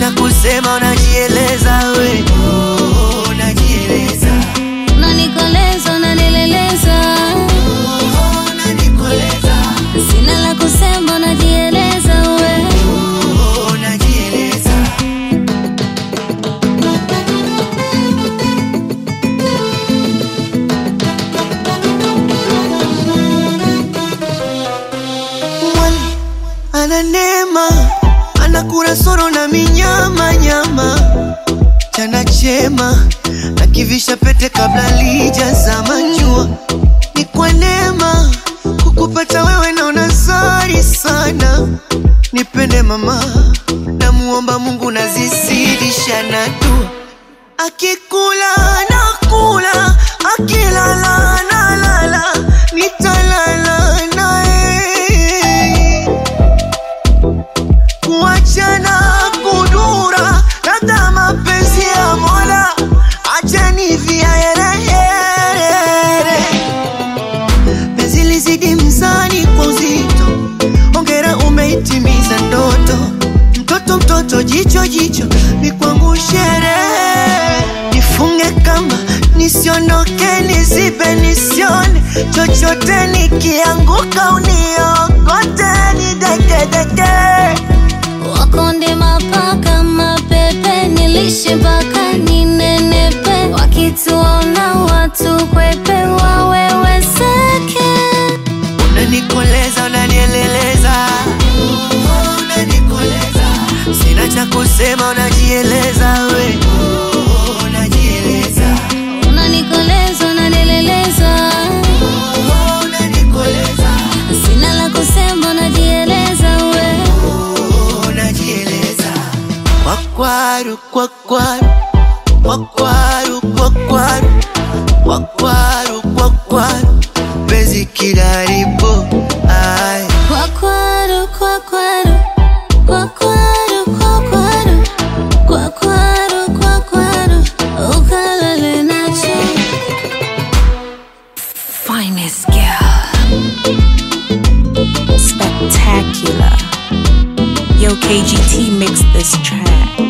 cha kusema unajieleza we oh, unajieleza unanikoleza unanileleza oh, unanikoleza sina la kusema unajieleza we oh, unajieleza mwali ana neema ana kurasoro na minyama nyama chana chema na kivisha pete kabla lijazama jua ni kwa neema kukupata wewe naona zari sana nipende mama namuomba mungu nazizidisha na dua akikula nakula akilala nalala nitalala naye kuachana kudura labda mapenzi ya mola achani viaerehere penzi lizidi mzani kwa uzito ongera umeitimiza ndoto mtoto mtoto jicho jicho ni kwangu sherehe nifunge kamba nisiondoke nizibe nisione chochote nikianguka uniokote nidekedeke wakonde mapaka mapepe nilishe mpaka ninenepe wakituona watu kwepe waweweseke unanikoleza unanieleleza Oh, unanikoleza sina cha kusema unajieleza we Oh, unajieleza unanikoleza unanileleza Oh, unanikoleza sina la kusema unajieleza we Oh, unajieleza kwakwaru kwakwaru kwakwaru kwakwaru kwakwaru kwakwaru penzi kilaribu ai kwakwaru kwakwaru kwakwaru kwakwaru kwakwaru kwakwaru ukalale nacho finest girl. Spectacular. Yo, KGT mixed this track.